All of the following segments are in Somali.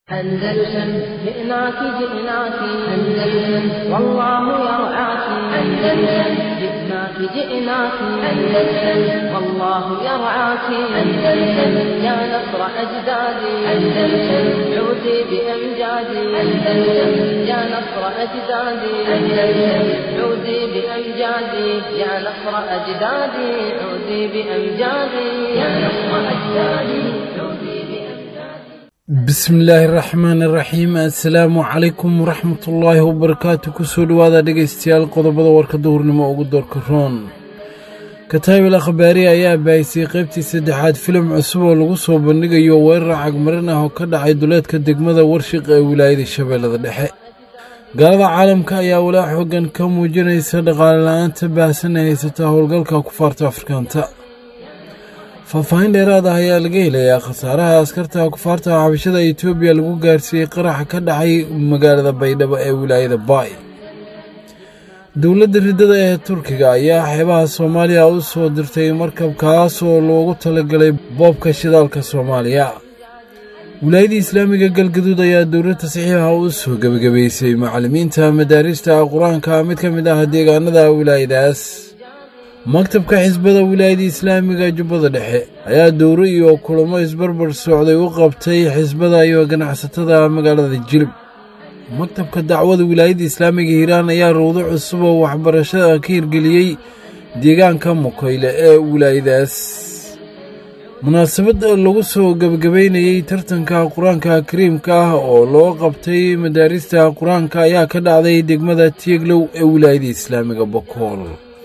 أندلسن جئناك جئناك أندلسن والله يرعاك أندلسن جئناك جئناك أندلسن والله يرعاك أندلسن يا نصر أجدادي أندلسن عودي بأمجادي أندلسن يا نصر أجدادي أندلسن عودي بأمجادي يا نصر أجدادي عودي بأمجادي يا نصر أجدادي عودي بأمجادي bismillaahi raxmaan iraxiim assalaamu calaykum waraxmatullaahi wabarakaatu kusoo dhowaada dhegaystayaal qodobada warka duhurnimo ugu doorka roon kataabil akhbaari ayaa baahisay qaybtii saddexaad filim cusub oo lagu soo bandhigayo weerar cagmarin ah oo ka dhacay duleedka degmada warshiq ee wilaayada shabeellada dhexe gaalada caalamka ayaa walaa xoogan ka muujinaysa dhaqaale la-aanta baahsan ee haysata howlgalka kufaarta afrikaanta faahfaahin dheeraad ah ayaa laga helayaa khasaaraha askarta kufaarta xabashada etoobiya lagu gaarsiiyey qaraxa ka dhacay magaalada baydhabo ee wilaayada baay dowladda riddada ee turkiga ayaa xeebaha soomaaliya u soo dirtay markab kaas oo loogu talagalay boobka shidaalka soomaaliya wilaayada islaamiga galgaduud ayaa dowladda saxiixa u soo gebagabaysay macallimiinta madaarista qur-aanka mid ka mid ah deegaanada wilaayadaas maktabka xisbada wilaayada islaamiga jubbada dhexe ayaa dowro iyo kulamo isbarbar socday u qabtay xisbada iyo ganacsatada magaalada jilib maktabka dacwada wilaayada islaamiga hiiraan ayaa rawdo cusub oo waxbarashada ka hirgeliyey deegaanka mukayle ee wilaayadaas munaasabad lagu soo gebagabaynayey tartanka qur-aanka kariimka ah oo loo qabtay madaarista qur-aanka ayaa ka dhacday degmada tieglow ee wilaayada islaamiga bokool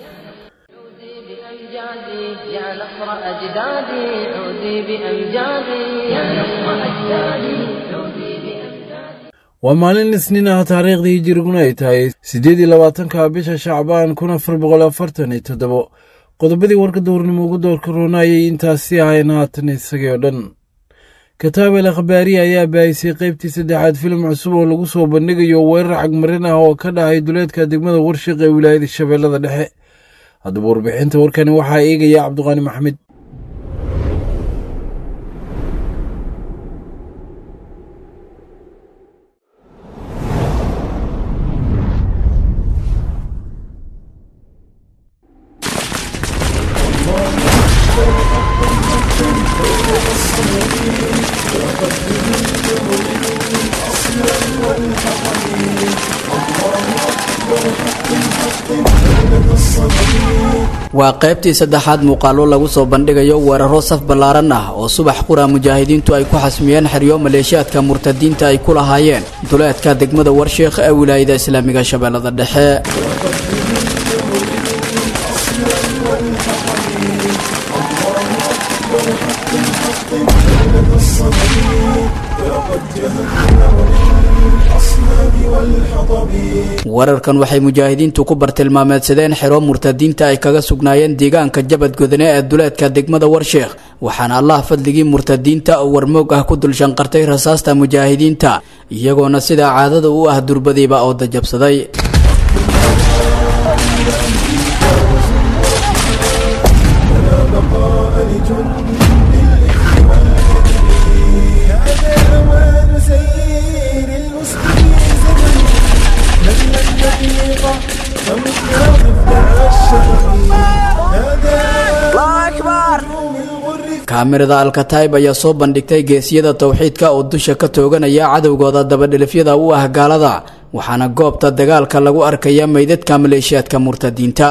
بأمجادي يا نصر أجدادي عودي بأمجادي يا نصر أجدادي عودي بأمجادي waa maalin isniin ah taariikhdii hijiriguna ay tahay siddeed iyo labaatanka bisha shacbaan kun afar boqol afartan iyo toddobo qodobadii warka duurnimo ugu doorka roonayay intaasi ahayn haatan isagii oo dhan kataabel akhbaariya ayaa baahisay qaybtii saddexaad filim cusub oo lagu soo bandhigayo weerar cagmarin ah oo ka dhacay duleedka degmada warshiq ee wilaayada shabeellada dhexe haddaba warbixinta warkani waxaa eegaya cabdiqaani maxmed waa qaybtii saddexaad muuqaallo lagu soo bandhigayo weeraro saf ballaaran ah oo subax qura mujaahidiintu ay ku xasmiyeen xeryo maleeshiyaadka murtadiinta ay ku lahaayeen duleedka degmada warsheekh ee wilaayada islaamiga shabeellada dhexe weerarkan waxay mujaahidiintu ku bartilmaameedsadeen xero murtadiinta ay kaga sugnaayeen deegaanka jabad godane ee duleedka degmada warsheekh waxaana allah fadligii murtadiinta oo warmoog ah ku dulshanqartay rasaasta mujaahidiinta iyagoona sidaa caadada u ah durbadiiba oo dajabsaday kaamirada alkataib ayaa soo bandhigtay geesiyada towxiidka oo dusha ka tooganaya cadowgooda dabadhilifyada u ah gaalada waxaana goobta dagaalka lagu arkaya meydadka maleeshiyaadka murtadiinta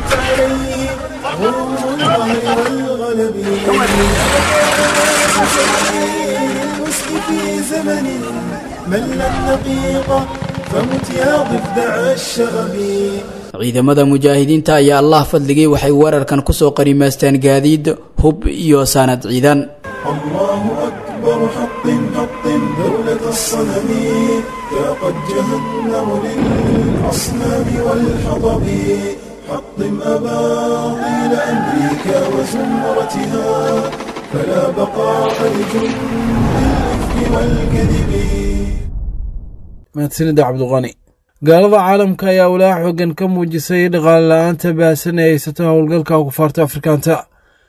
ciidamada mujaahidiinta ayaa allah fadligii waxay weerarkan kusoo qanimaysteen gaadiid hub iyo saanad ciidan الله أكبر حطم حطم دولة الصنم يا قد جهنم للأصنام والحطب حطم أباطيل أمريكا وزمرتها فلا بقاء لجند الإفك والكذب mahadsanida cabdiqani gaalada caalamka ayaa walaa xoogan ka muujisay dhaqaale la-aanta baahsan ee haysata howlgalka kufaarta afrikaanta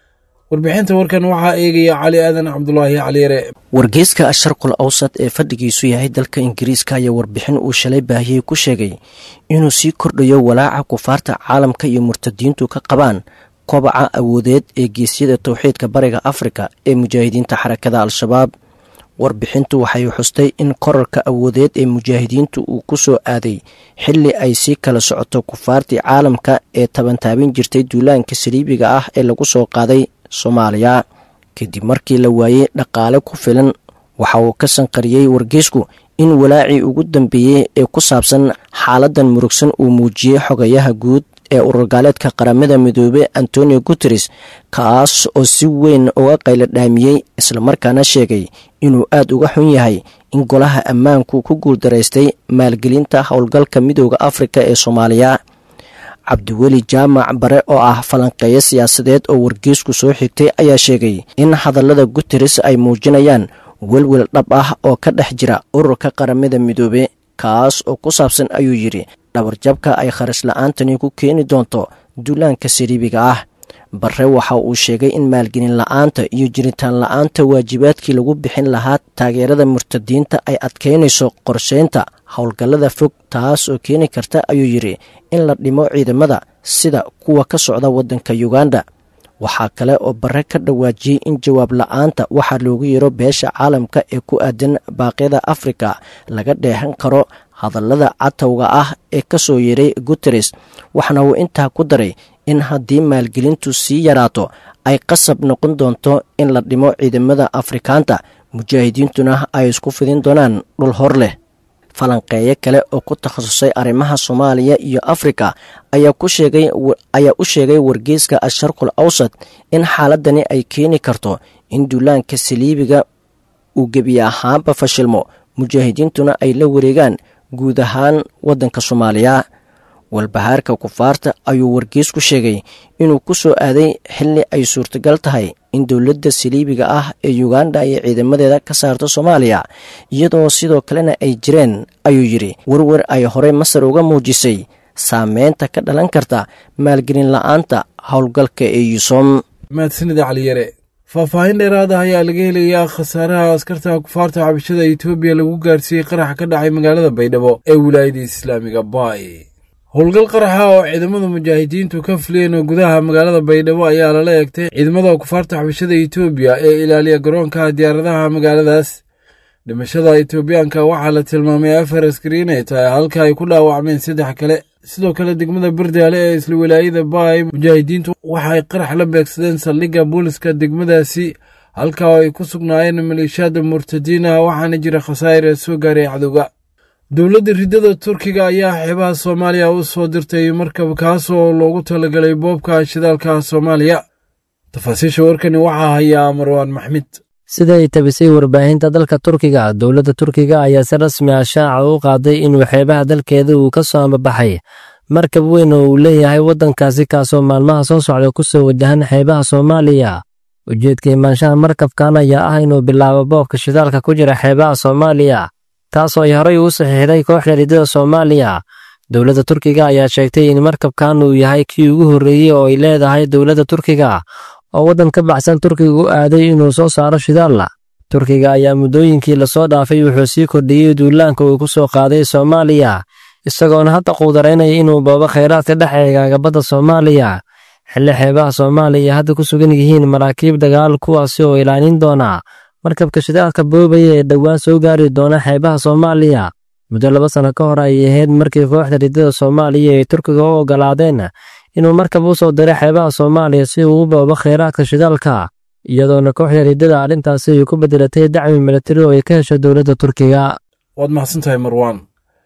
warbixinta warkan waxaa eegaya cali aadan cabdulaahi caliyare wargeyska asharqul awsad ee fadhigiisu yahay dalka ingiriiska ayaa warbixin uu shalay baahiyey ku sheegay inuu sii kordhayo walaaca kufaarta caalamka iyo murtadiintu ka qabaan kobaca awoodeed ee geesyada towxiidka bariga afrika ee mujaahidiinta xarakada al-shabaab warbixintu waxay xustay in korarka awoodeed ee mujaahidiintu uu ku soo aaday xilli ay sii kala socoto kufaartii caalamka ee tabantaabin jirtay duulaanka saliibiga ah ee lagu soo qaaday soomaaliya kadib markii la waayey dhaqaale ku filan waxa uu ka sanqariyey wargeysku in walaacii ugu dambeeyey ee ku saabsan xaaladan murugsan uu muujiyey xogayaha guud ee ururgaaleedka qaramada midoobey antonio guteres kaas oo si weyn uga qaylo dhaamiyey islamarkaana sheegay inuu aad uga xun yahay in golaha ammaanku ku guuldaraystay maalgelinta howlgalka midooda afrika ee soomaaliya cabdiweli jaamac bare oo ah falanqeeyo siyaasadeed oo wargeysku soo xigtay ayaa sheegay in hadallada guteres ay muujinayaan welwel dhab ah oo ka dhex jira ururka qaramada midoobe kaas oo ku saabsan ayuu yidhi dhabarjabka ay kharash la-aantani ku keeni doonto duulaanka sariibiga ah bare waxa uu sheegay in maalgelin la-aanta iyo jiritaan la-aanta waajibaadkii lagu bixin lahaa taageerada murtadiinta ay adkeynayso qorsheynta howlgallada fog taas oo keeni karta ayuu yidhi in la dhimo ciidamada sida kuwa ka socda waddanka yuganda waxaa kale oo bare ka dhawaajiyey in jawaab la-aanta waxaa loogu yeero beesha caalamka ee ku aadan baaqyada afrika laga dheehan karo hadallada catowga ah ee ka soo yeeray guteres waxna uu intaa ku daray in haddii maalgelintu sii yaraato ay qasab noqon doonto in la dhimo ciidamada afrikaanta mujaahidiintuna ay isku fidin doonaan dhul hor leh falanqeeyo kale oo ku takhasusay arrimaha soomaaliya iyo afrika ayaa ku sheegay ayaa u sheegay wargeyska asharqul awsad in xaaladani ay keeni karto in duulaanka saliibiga uu gebi ahaanba fashilmo mujaahidiintuna ay la wareegaan guud ahaan waddanka soomaaliya walbahaarka kufaarta ayuu wargeys ku sheegay inuu ku soo aaday xilli ay suurtagal tahay in dowladda saliibiga ah ee yuganda ay ciidamadeeda ka saarto soomaaliya iyadoo sidoo kalena ay jireen ayuu yidhi werwer ay horey masar uga muujisay saameynta ka dhalan karta maalgelin la-aanta howlgalka ee yusom mahadsanida caliyare faahfaahin dheeraad ah ayaa laga helayaa khasaaraha askarta kufaarta xabashada etoobiya lagu gaarsiiyey qarax ka dhacay magaalada baydhabo ee wilaayada islaamiga baay howlgal qaraxa oo ciidamada mujaahidiintu ka fuliyeen oo gudaha magaalada baydhabo ayaa lala eegtay ciidamada kufaarta xabashada etoobiya ee ilaaliya garoonka diyaaradaha magaaladaas dhimashada etoobiyaanka waxaa la tilmaamay afar askari inay tahay halka ay ku dhaawacmeen saddex kale sidoo kale degmada berdaale ee isla wilaayada baay mujaahidiintu waxaay qarax la beegsadeen saldhigga booliska degmadaasi halka oo ay ku sugnaayeen maleeshiyaada murtadiina waxaana jira khasaa'ir ee soo gaaray cadowga dowladda riddada turkiga ayaa xeebaha soomaaliya u soo dirtay markab kaas oo loogu talagalay boobka shidaalka soomaaliya tafaasiisha warkani waxaa hayaa marwaan maxmed sida ay tabisay warbaahinta dalka turkiga dowladda turkiga ayaa si rasmi ah shaaca u qaaday inuu xeebaha dalkeeda uu ka soo ambabaxay markab weyn oo uu leeyahay waddankaasi kaasoo maalmaha soo socda ku soo wajahan xeebaha soomaaliya ujeedka imaanshaha markabkan ayaa ah inuu bilaabo boobka shidaalka ku jira xeebaha soomaaliya taasoo ay horey uu saxiixday kooxda riddada soomaaliya dowladda turkiga ayaa sheegtay in markabkan uu yahay kii ugu horreeyey oo ay leedahay dowladda turkiga oo waddan ka baxsan turkiga u aaday inuu soo saaro shidaalla turkiga ayaa muddooyinkii lasoo dhaafay wuxuu sii kordhiyey duulaanka uu ku soo qaaday soomaaliya isagoona hadda quudaraynaya inuu boobo khayraadka dhex eegaaga badda soomaaliya xilli xeebaha soomaaliya hadda ku sugan yihiin maraakiib dagaal kuwaasi oo ilaalin doona markabka shidaalka boobaya ee dhowaan soo gaari doona xeebaha soomaaliya muddo laba sano ka hor ayay ahayd markii kooxda riddada soomaaliya ay turkiga u oggolaadeen inuu markab u soo diray xeebaha soomaaliya si uu u boobo khayraadka shidaalka iyadoona kooxda riddada arrintaasi ay ku beddelatay dacmi milatari oo ay ka hesho dowladda turkiga waad mahadsantahay marwaan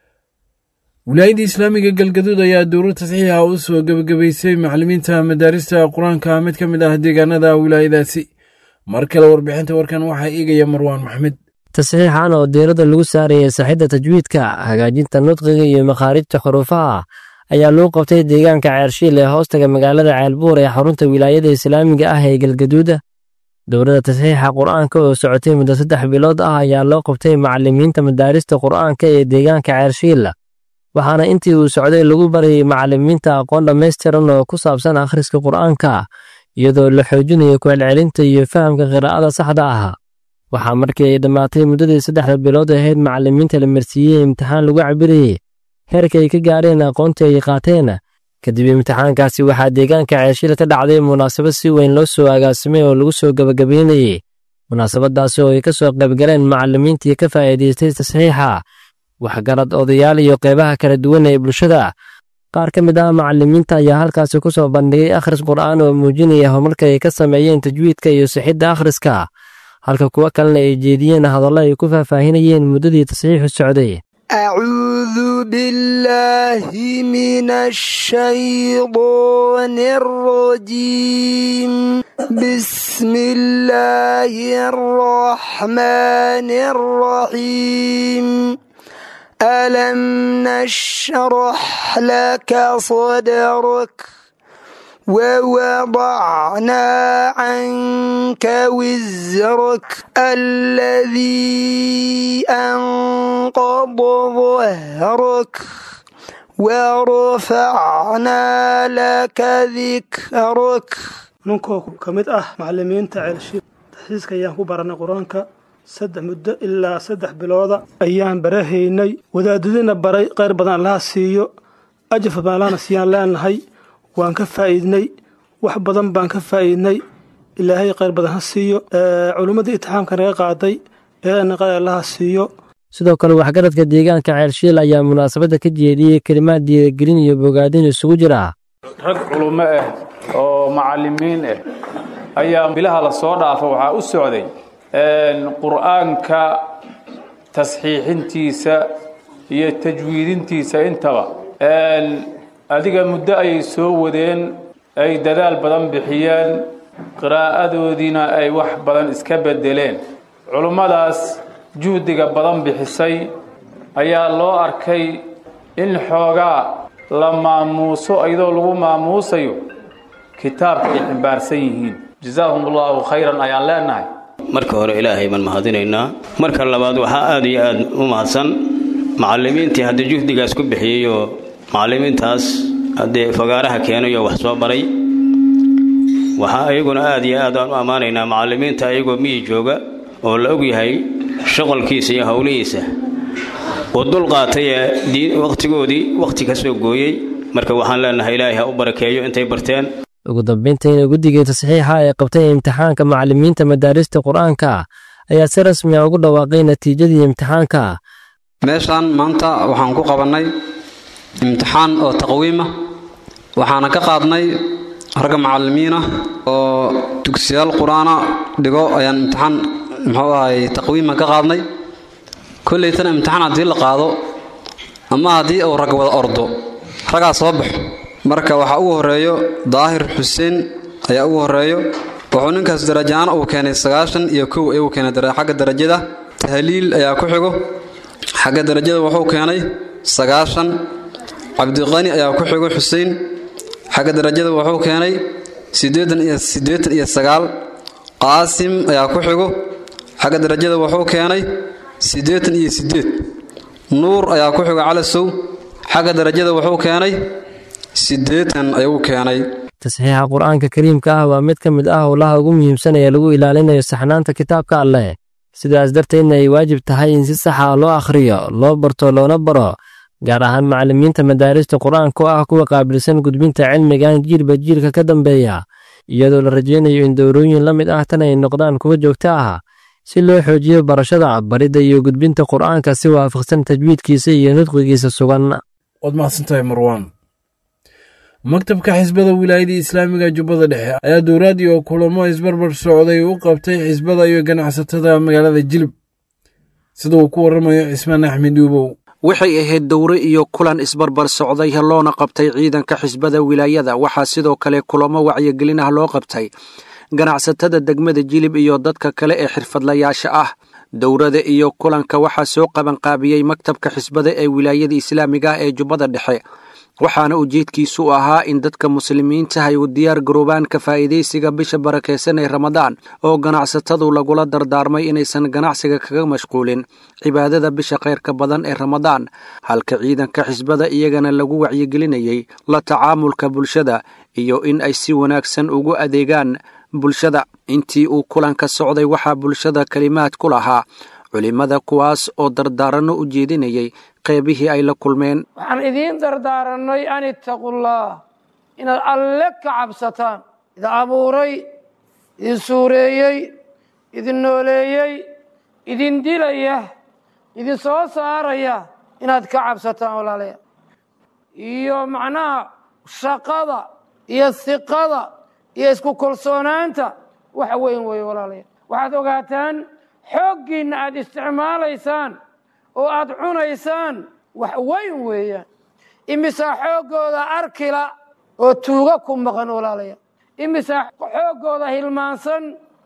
wilaayadda islaamiga galgaduud ayaa dowlad tasxiixa u soo gebagabaysay macallimiinta madaarista qur-aanka mid ka mid ah deegaanada wilaayadaasi mar kale warbixinta warkan waxaa eegaya marwaan maxmed tasxiixan oo diiradda lagu saarayay saxidda tajwiidka hagaajinta nudqiga iyo makhaarijta xuruufaha ayaa lagu qabtay deegaanka ceershiil ee hoostaga magaalada ceelbuur ee xarunta wilaayada islaamiga ah ee galgaduuda dowladda tasxiixa qur'aanka oo socotay muddo saddex bilood ah ayaa loo qabtay macallimiinta madaarista qur'aanka ee deegaanka ceershiil waxaana intii uu socday lagu barayay macallimiinta aqoon dhammaystiran oo ku saabsan akhriska qur'aanka iyadoo la xoojinayo kucelcelinta iyo fahamka qiraa'ada saxda ah waxaa markii ay dhammaatay muddadii saddexda bilood ahayd macallimiinta la marsiiyey imtixaan lagu cabirayey heerka ay ka gaareen aqoontii ay qaateen kadib imtixaankaasi waxaa deegaanka ceeshil ka dhacday munaasabad si weyn loo soo agaasimay oo lagu soo gebagabeynayey munaasabadaasi oo ay ka soo qaybgaleen macallimiintii ka faa'iidaystay tasxiixa waxgarad odayaal iyo qeybaha kala duwan ee bulshada qaar ka mid ah macallimiinta ayaa halkaasi ku soo bandhigay akhris qur'aan oo muujinaya horumarka ay ka sameeyeen tajwiidka iyo sixidda akhriska halka kuwo kalena ay jeediyeen hadallo ay ku faahfaahinayeen muddadii tasxiixu socday أعوذ بالله من الشيطان الرجيم بسم الله الرحمن الرحيم ألم نشرح لك صدرك ووضعنا عنك وزرك الذي أنقض ظهرك ورفعنا لك ذكرك ninkoo ka mid ah macallimiinta ceelshiid taxsiiska ayaan ku baranay qur-aanka saddex muddo ilaa saddex bilooda ayaan barahaynay wadaadadina baray qayr badan allaha siiyo ajaf baan allahna siiyaan leenahay waan ka faa'iidnay wax badan baan ka faa'iidnay ilaahay qayr badan ha siiyo culimmadii itixaamka naga qaaday eena qayr allaha siiyo sidoo kale waxgaradka deegaanka ceelshiil ayaa munaasabadda ka jeediyey kelimaad diidagelin iyo bogaadin isugu jira rag culummo ah oo macallimiin ah ayaa bilaha la soo dhaafa waxaa u socday qur'aanka tasxiixintiisa iyo tajwiidintiisa intaba adiga muddo ayay soo wadeen ay dadaal badan bixiyeen qiraa'adoodiina ay wax badan iska beddeleen culummadaas juhdiga badan bixisay ayaa loo arkay in xoogaa la maamuuso iyadoo lagu maamuusayo kitaabka ay ximbaarsan yihiin jazaahum allahu khayran ayaan leenahay marka hore ilaahay baan mahadinaynaa marka labaad waxaa aad iyo aad u mahadsan macallimiintii haddii juhdigaas ku bixiyey oo macallimiintaas haddee fagaaraha keenay oo wax soo baray waxaa ayaguna aad iyo aad aan u ammaanaynaa macallimiinta ayagoo miyi jooga oo la ogyahay shaqalkiisa iyo howlihiisa oo dul qaatay ee wakhtigoodii wakhti ka soo gooyey marka waxaan leenahay ilaahay ha u barakeeyo intay barteen ugu dambayntiina guddigii tasxiixa ee qabtay imtixaanka macallimiinta madaarista qur-aanka ayaa si rasmi a ugu dhawaaqay natiijadii imtixaanka meeshaan maanta waxaan ku qabannay imtixaan oo taqwiima waxaana ka qaadnay ragga macallimiina oo dugsiyaal qur-aana dhigo ayaan imtixaan muxuu ahay taqwiima ka qaadnay kollaytana imtixaan haddii la qaado ama haddii uu rag wada ordo raggaa soo baxo marka waxaa ugu horreeyo daahir xuseen ayaa ugu horreeyo wuxuu ninkaas darajaana uu keenay sagaashan iyo kow ayuu keenay xagga darajada tahliil ayaa ku xigo xagga darajada wuxuu keenay sagaashan cabdiqani ayaa ku xigo xuseen xagga darajada wuxuu keenay siddeetan iyo siddeetan iyo sagaal qaasim ayaa ku xigo xagga darajada wuxuu keenay siddeetan iyo siddeed nuur ayaa ku xigo calasow xagga darajada wuxuu keenay siddeetan ayuu keenay tasxiixa qur-aanka kariimka ah waa mid ka mid ah howlaha ugu muhiimsan ee lagu ilaalinayo saxnaanta kitaabka alleh sidaas darteedna ay waajib tahay in si saxa loo akhriyo loo barto loona baro gaar ahaan macallimiinta madaarista qur-aanka oo ah kuwa qaabilsan gudbinta cilmigan jiilba jiilka ka dambeeya iyadoo la rajaynayo in dowrooyin la mid ah tan ay noqdaan kuwa joogto ah si loo xoojiyo barashada baridda iyo gudbinta qur-aanka si waafaqsan tajwiidkiisa iyo nudqigiisa sugan waad mahadsantahay marwaan maktabka xisbada wilaayada islaamiga jubbada dhexe ayaa dowlaadii oo kulamo isbarbar socday u qabtay xisbada iyo ganacsatada magaalada jilib sida uu ku warramayo cismaan axmed uubow waxay ahayd dowre iyo kulan isbarbar socday loona qabtay ciidanka xisbada wilaayada waxaa sidoo kale kulamo wacyigelin ah loo qabtay ganacsatada degmada jilib iyo dadka kale ee xirfadlayaasha ah dowrada iyo kulanka waxaa soo qabanqaabiyey maktabka xisbada ee wilaayada islaamiga ah ee jubbada dhexe waxaana ujeedkiisu u ahaa in dadka muslimiinta ay u diyaar garoobaan ka faa'iidaysiga bisha barakaysan ee ramadaan oo ganacsatadu lagula dardaarmay inaysan ganacsiga kaga mashquulin cibaadada bisha khayrka badan ee ramadaan halka ciidanka xisbada iyagana lagu wacyigelinayay la tacaamulka bulshada iyo in ay si wanaagsan ugu adeegaan bulshada intii uu kulanka socday waxaa bulshada kelimaad ku lahaa culimmada kuwaas oo dardaaranno u jeedinayay qeybihii ay la kulmeen waxaan idiin dardaaranay an ittaqullaah inaad alle ka cabsataan idin abuuray idin suureeyey idin nooleeyey idin dilaya idin soo saaraya inaad ka cabsataan walaalayaal iyo macnaha shaqada iyo hiqada iyo isku kalsoonaanta wax weyn weeye walaalayaal waxaad ogaataan xooggiinna aad isticmaalaysaan oo aad cunaysaan wax weyn weeyaan imisaa xooggooda arkila oo tuuga ku maqan walaalayaal imisaa xooggooda hilmaansan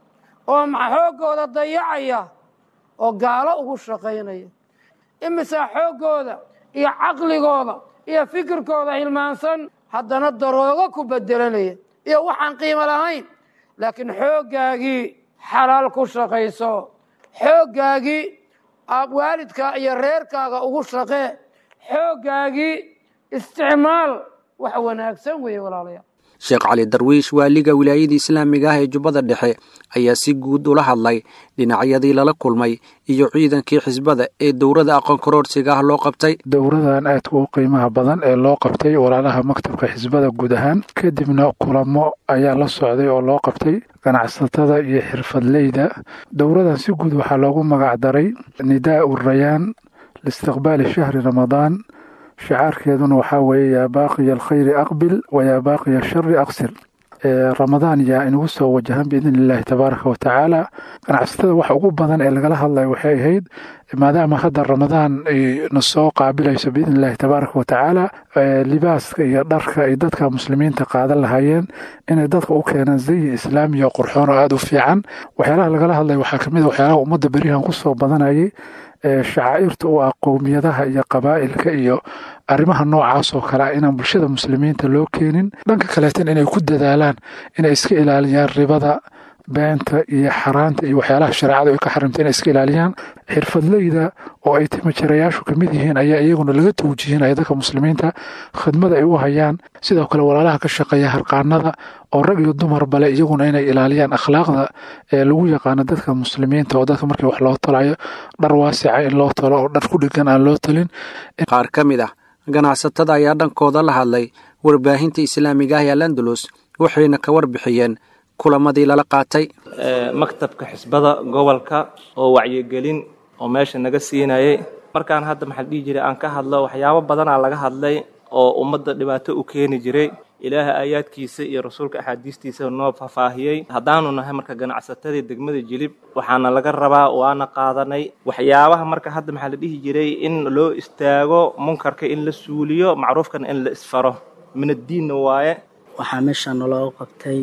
oo xooggooda dayacaya oo gaalo ugu shaqaynaya imisaa xooggooda iyo caqligooda iyo fikirkooda hilmaansan haddana daroogo ku bedelanaya iyo waxaan qiimo lahayn laakiin xooggaagii xalaal ku shaqayso xooggaagii waalidkaa iyo reerkaaga ugu shaqee xooggaagii isticmaal wax wanaagsan weeye walaalayaal sheekh cali darwiish waaliga wilaayada islaamiga ah ee jubbada dhexe ayaa si guud ula hadlay dhinacyadii lala kulmay iyo ciidankii xisbada ee dowrada aqoon karoorsiga ah loo qabtay dowradan aadka u qiimaha badan ee loo qabtay walaalaha maktabka xisbada guud ahaan kadibna kulamo ayaa la socday oo loo qabtay ganacsatada iyo xirfadleyda dowradan si guud waxaa loogu magac daray nidaa'u rayaan liistiqbaali shahri ramadaan shicaarkeeduna waxaa weeye yaa baaqiya alkhayri aqbil wa yaa baaqiya ashari aqsir ramadaan yaa inugu soo wajahan biidn illaahi tabaaraka wa tacaala ganacsatada waxa ugu badan ee lagala hadlaya waxay ahayd maadaama hadda ramadaan na soo qaabilayso biidn illaahi tabaaraka wa tacaala libaaska iyo dharka ay dadka muslimiinta qaadan lahaayeen inay dadka u keenaan zayi islaamiya qurxoon oo aada u fiican waxyaalaha lagala hadlaya waxaa kamid a waxyaalaha ummadda berihan kusoo badanayay shacaa'irta u ah qowmiyadaha iyo qabaa'ilka iyo arrimaha noocaas oo kale ah inaan bulshada muslimiinta loo keenin dhanka kaleetan inay ku dadaalaan inay iska ilaaliyaan ribada beenta iyo xaraanta iyo waxyaalaha shareecada ay ka xarimta inay iska ilaaliyaan xirfadleyda oo ay timajarayaashu ka mid yihiin ayaa iyaguna laga tawjihinaya dadka muslimiinta khidmada ay u hayaan sidoo kale walaalaha ka shaqeeya harqaanada oo rag iyo dumar bale iyaguna inay ilaaliyaan akhlaaqda ee lagu yaqaano dadka muslimiinta oo dadka markii wax loo tolayo dhar waasica in loo tolo oo dhar ku dhigan aan loo tolin qaar ka mid ah ganacsatada ayaa dhankooda la hadlay warbaahinta islaamiga ah ee landalus waxayna ka warbixiyeen kulamadii lala qaatay maktabka xisbada gobolka oo wacyigelin oo meesha naga siinayay markaan hadda maxaa dhihi jiray aan ka hadlo waxyaabo badanaa laga hadlay oo ummadda dhibaato u keeni jiray ilaaha aayaadkiisa iyo rasuulka axaadiistiisa noo faahfaahiyey haddaanu nahay marka ganacsatadii degmada jilib waxaana laga rabaa waana qaadanay waxyaabaha marka hadda maxaa la dhihi jiray in loo istaago munkarka in la suuliyo macruufkana in la isfaro min addiinna waaye waxaa meesha naloo qabtay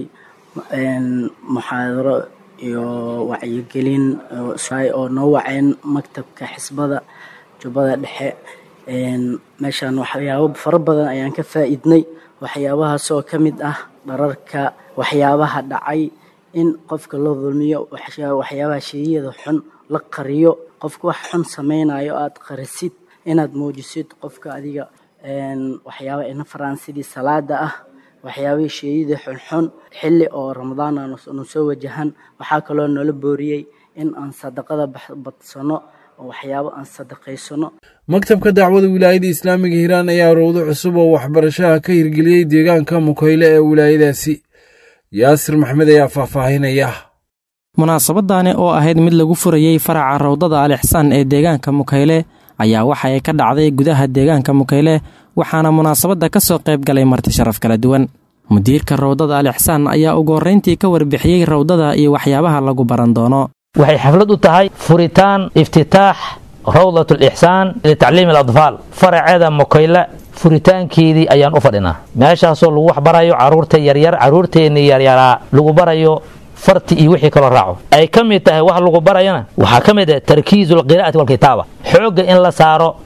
muxaadaro iyo wacyigelin oo noo waceen maktabka xisbada jubbada dhexe meeshaan waxyaabo fara badan ayaan ka faa'iidnay waxyaabahaas oo ka mid ah dhararka waxyaabaha dhacay in qofka loo dulmiyo waxyaabaha sheeyada xun la qariyo qofka wax xun samaynayo aad qarisid inaad muujisid qofka adiga waxyaaba ina faraan sidii salaada ah waxyaabihii sheeyadii xunxun xilli oo ramadaan aanu soo wajahan waxaa kaloo noola booriyey in aan sadaqada badsano oo waxyaabo aan sadaqaysano maktabka dacwada wilaayada islaamiga hiiraan ayaa rowdo cusub oo waxbarashaha ka hirgeliyey deegaanka mukayle ee wilaayadaasi yaasir maxmed ayaa faahfaahinaya munaasabadaani oo ahayd mid lagu furayey faraca rawdada alixsaan ee deegaanka mukayle ayaa waxa ay ka dhacday gudaha deegaanka mukayle waxaana munaasabadda ka soo qayb galay marti sharaf kala duwan mudiirka rawdada alixsaan ayaa ugu horrayntii ka warbixiyey rawdada iyo waxyaabaha lagu baran doono waxay xaflad u tahay furitaan iftitaax rawdat alixsaan litacliimi aladfaal faraceeda mukayle furitaankeedii ayaan u fadhinaa meeshaasoo lagu waxbarayo caruurta yaryar caruurteennii yaryaraa lagu barayo farti iyo wixii kaloo raaco ay ka mid tahay wax lagu barayana waxaa ka mid ah tarkiizu alqiraa'ati walkitaaba xoogga in la saaro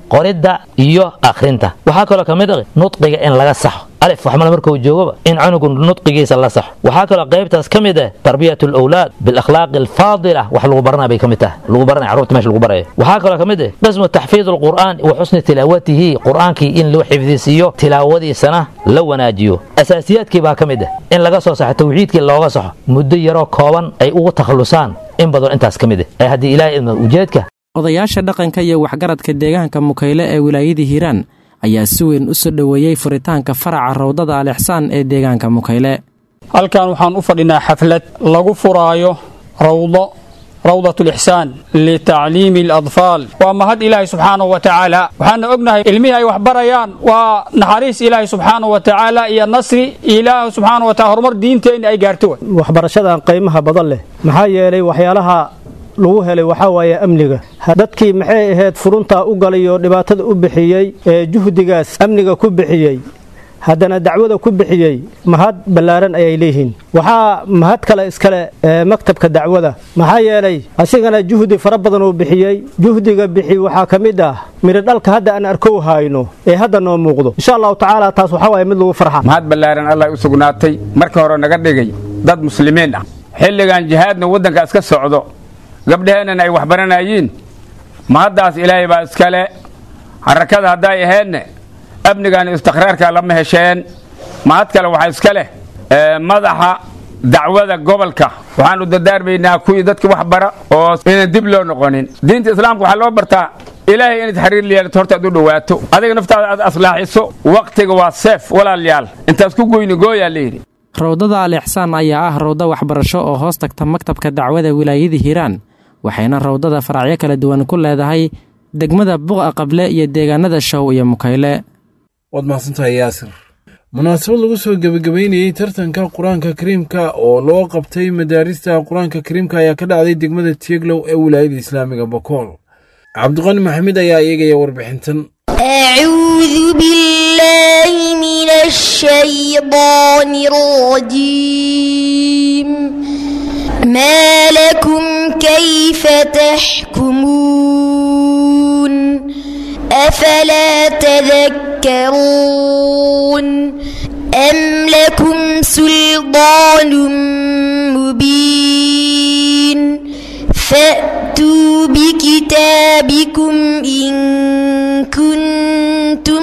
qoridda iyo akhrinta waxaa kaloo ka mid ah nudqiga in laga saxo alif waxmala markuu joogaba in cunugu nudqigiisa la saxo waxaa kaloo qaybtaas ka mid ah tarbiyat alawlaad bilakhlaaqi alfaadila wax lagu baranaya bay ka mid tahay lagu baranaya carruurta meesha lagu barayo waxaa kaloo ka mid ah qismu taxfiid alqur'aan wa xusni tilaawatihi qur'aankii in loo xifdisiiyo tilaawadiisana la wanaajiyo asaasiyaadkii baa ka mid ah in laga soo saxo tawxiidkii looga saxo muddo yaroo kooban ay ugu takhallusaan in badan intaas ka mid ah ee haddii ilaahay idmo ujeedka odayaasha dhaqanka iyo waxgaradka deegaanka mukayle ee wilaayada hiiraan ayaa si weyn u soo dhoweeyey furitaanka faraca rawdada alixsaan ee deegaanka mukayle halkan waxaan u fadhinaa xaflad lagu furaayo rawdo rawdat lixsaan litacliimi aladfaal waa mahad ilaahay subxaanahu wa tacaala waxaana ognahay ilmihii ay wax barayaan waa naxariis ilaahay subxaanahu wa tacaala iyo nasri ilaahu subxaanahu wa taala horumar diinteenna ay gaarto waxbarashadan qiimaha badan leh maxaa yeelay waxyaalaha lagu helay waxaa waaye amniga dadkii maxay ahayd furuntaa u galay oo dhibaatada u bixiyey ee juhdigaas amniga ku bixiyey haddana dacwada ku bixiyey mahad ballaaran ayay leeyihiin waxaa mahad kale iskale ee maktabka dacwada maxaa yeelay asigana juhdi fara badan uu bixiyey juhdiga bixi waxaa ka mid ah midho dhalka hadda aan arkow hayno ee hadda noo muuqdo insha allahu tacaala taas waxaa waaye mid lagu farxa mahad ballaaran allah u sugnaatay marka hore naga dhigay dad muslimiin ah xilligan jihaadna waddanka iska socdo gabdhaheennan ay waxbaranayiin mahaddaas ilaahay baa iskale harakada hadday ahaydne amnigan istiqraarka lama hesheen mahad kale waxaa iska leh madaxa dacwada gobolka waxaanu dardaarmaynaa kuwii dadka wax bara oo inaan dib loo noqonin diinta islaamka waxaa loo bartaa ilaahay inaad xiriir yeelato horta aad u dhowaato adiga naftaada aad aslaaxiso wakhtiga waa seef walaalayaal intaas ku goyni gooyaa layidhi rawdada al ixsaan ayaa ah rawdo waxbarasho oo hoos tagta maktabka dacwada wilaayada hiiraan waxayna rawdada faracyo kala duwan ku leedahay degmada buqa qable iyo deegaanada show iyo mukayle waad mahadsantahay yaasir munaasabad lagu soo gebagabeynayey tartanka qur-aanka kariimka oo loo qabtay madaarista qur-aanka kariimka ayaa ka dhacday degmada tieglow ee wilaayada islaamiga bokool cabdiqani maxamed ayaa eegaya warbixintan أعوذ بالله من الشيطان الرجيم ما لكم كيف تحكمون أفلا تذكرون أم لكم سلطان مبين فأتوا بكتابكم إن كنتم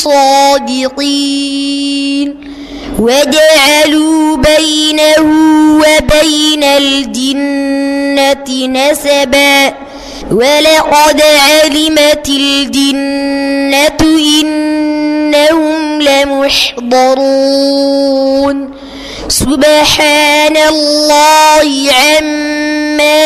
صادقين وجعلوا بينه وبين الجنة نسبا ولقد علمت الجنة إنهم لمحضرون سبحان الله عما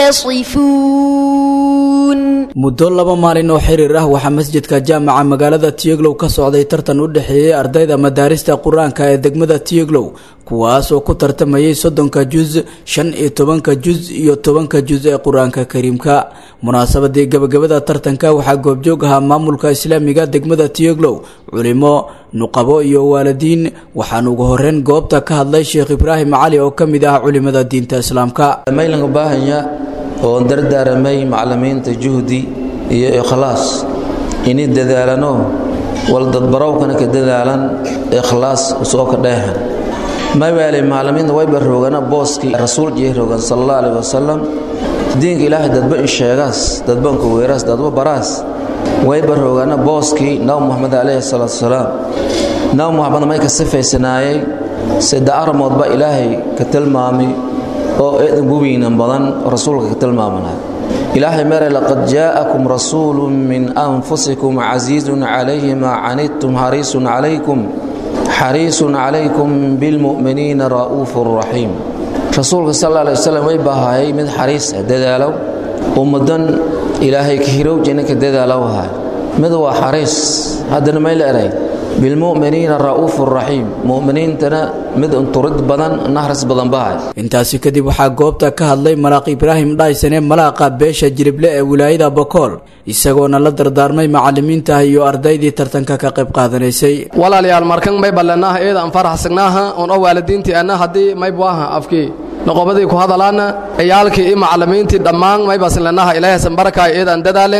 يصفون muddo laba maalin oo xiriir ah waxaa masjidka jaamaca magaalada tiyeglow ka socday tartan u dhexeeyey ardayda madaarista qur-aanka ee degmada tiyeglow kuwaas oo ku tartamayay soddonka juz shan iyo tobanka juz iyo tobanka juz ee qur-aanka kariimka munaasabadii gabagabada tartanka waxaa goobjoog ahaa maamulka islaamiga degmada tiyeglow culimo nuqabo iyo waalidiin waxaan ugu horeyn goobta ka hadlay sheekh ibraahim cali oo ka mid ah culimada diinta islaamka oon dardaaramay macallimiinta juhdi iyo ikhlaas ini dadaalano wal dadbarowkana ka dadaalan ikhlaas usoo ka dheehan mabaale macallimiinta wayba roogana booskii rasuul jee roogan sal allah alih wasalam diinka ilaahay dadba in sheegaas dadba inka weeraas dadba baraas wayba roogana booskii nabi muxamed calayhi salaatu wasalaam nabi muxamed may ka sifaysanaayay sida arrimoodba ilaahay ka tilmaamay oo eedan gubaynan badan rasuulka ka tilmaamanay ilaahay mere laqad jaa'akum rasuulu min anfusikum casiizun calayhi maa canidtum xariisun calaykum xariisun calaykum bilmu'miniina ra'uufu raxiim rasuulka sal alla alay wasalam way baahayay mid xariis ah dadaalow ummadan ilaahay ka hirowjina ka dadaalow ahay mid waa xariis haddana may la eray bilmu'miniina ra'uufu raxiim mu'miniintana mid unturid badan nahris badan bahay intaasi kadib waxaa goobta ka hadlay malaaq ibraahim dhaysane malaaqa beesha jirible ee wilaayada bokool isagoona la dardaarmay macallimiinta iyo ardaydii tartanka ka qayb qaadanaysay walaalayaal markan may ballanaaha eeda aan faraxsagnaaha oon oo waalidiintii anna haddii may buaha afkii noqobadii ku hadalaana ciyaalkii iyo macallimiintii dhammaan may basinlanaha ilaahaysan barakaay eed aan dadaalen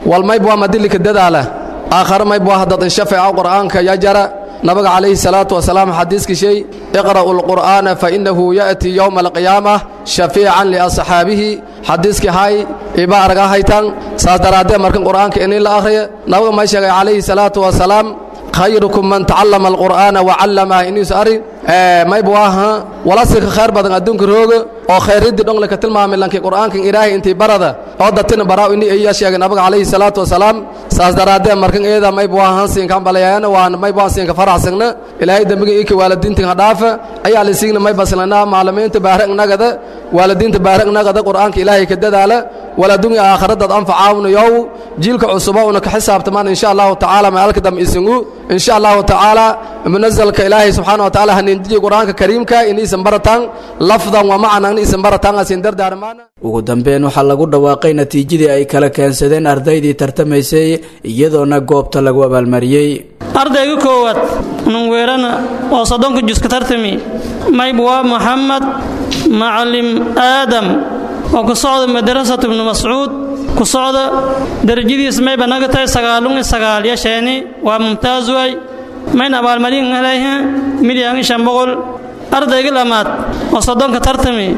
wal mayb waa madilika dadaala aakhare mayb waa dad inshafeeca qur'aanka ya jara nabiga calayhi salaatu wasalaam xadiiskii shay iqra'u lqur'aana fainahu ya'ti yowma alqiyaamah shafiican liasxaabihi xadiiskii hay iba araga haytan saas daraaddeed markan qur'aanka inii la akhriya nabiga may sheegay calayhi salaatu wasalaam khayrukum man tacallama alqur'aana wacallama iniis ari mayb waaha walasika khayr badan adduunka rooga oo khayriddii dhongle ka tilmaamay lankii qur'aankan ilaahay intii barada oo datina baraaw ini iya sheegay nabiga calayhi salaatu wasalaam saas daraaddeed markan eeda mayb waahan siinkan balayaana waan mayb waan siinka faraxsagna ilaahay dembiga ika waalidiintan ha dhaafa ayaa la siigna may baslana maalimiinta baarag nagada waalidiinta baarag nagada qur'aanka ilaahay ka dadaala waladunya aakhiradaad anfacaawnayow jiilka cusuba una ka xisaabtamaan insha allahu tacaala maalka dam isingu insha allahu tacaala munazalka ilaahay subxaana wa tacaala hanindiyi qur'aanka kariimka iniisan barataan lafdan wa macnan iniisan barataan asin dardaarmaana ugu dambeyn waxaa lagu dhawaaqay natiijadii ay kala keensadeen ardaydii tartamaysay iyadoona goobta lagu abaalmariyey ardayga koowaad nunweerana oo soddonka juska tartami mayb waa moxamed macalim aadam oo ku socda madrasatu ibnu mascuud ku socda darajadiis mayba naga tahay sagaalun iyo sagaal yasheeni waa mumtaaz waay mayn abaalmarin helayha milyan iyo shan boqol ardayga lamaad oo soddonka tartami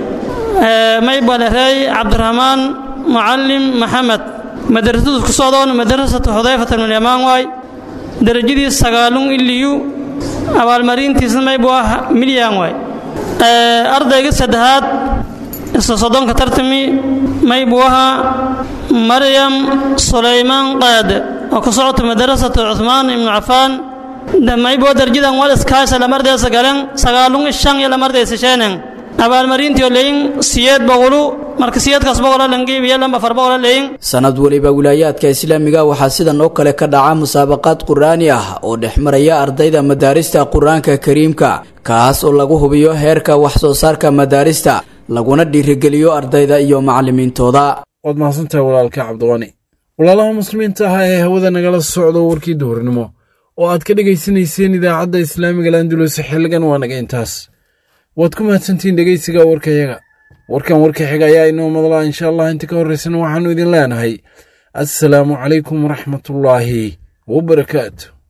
mayba lereey cabdiraxmaan mucalim maxamed madrasadu ku socdoon madrasatu xudayfat ibnulyamaan waay darajadiis sagaalun iliyu abaalmarintiisna mayb waa milyan waay ardayga saddexaad isla soddonka tartami mayb waha maryam sulaymaan qaade oo ku socota madrasatu cuthmaan ibnu cafaan maybo darjadan wal iskaasha lamardeysa galen sagaalun ishan iyo lamardeysa sheenen abaalmarintiyo leyin siyeed boqolu marka siyeedkaas boqola langeebiya lamba afar boqola leyin sanad weliba wilaayaadka islaamiga waxaa sidan oo kale ka dhaca musaabaqaad qur'aani ah oo dhex maraya ardayda madaarista qur-aanka kariimka kaas oo lagu hubiyo heerka wax soo saarka madaarista laguna dhiirigeliyo ardayda iyo macallimiintooda waad mahadsantahay walaalka cabdiqani walaalaha muslimiinta ah ee hawada nagala socdo warkii duhurnimo oo aad ka dhegaysanayseen idaacadda islaamiga landulus xilligan waa naga intaas waad ku mahadsantihiin dhegaysiga warkayaga warkan warka xiga ayaa inoo madlaa insha allah inta ka horraysana waxaannu idin leenahay assalaamu calaykum waraxmatullaahi wabarakaatu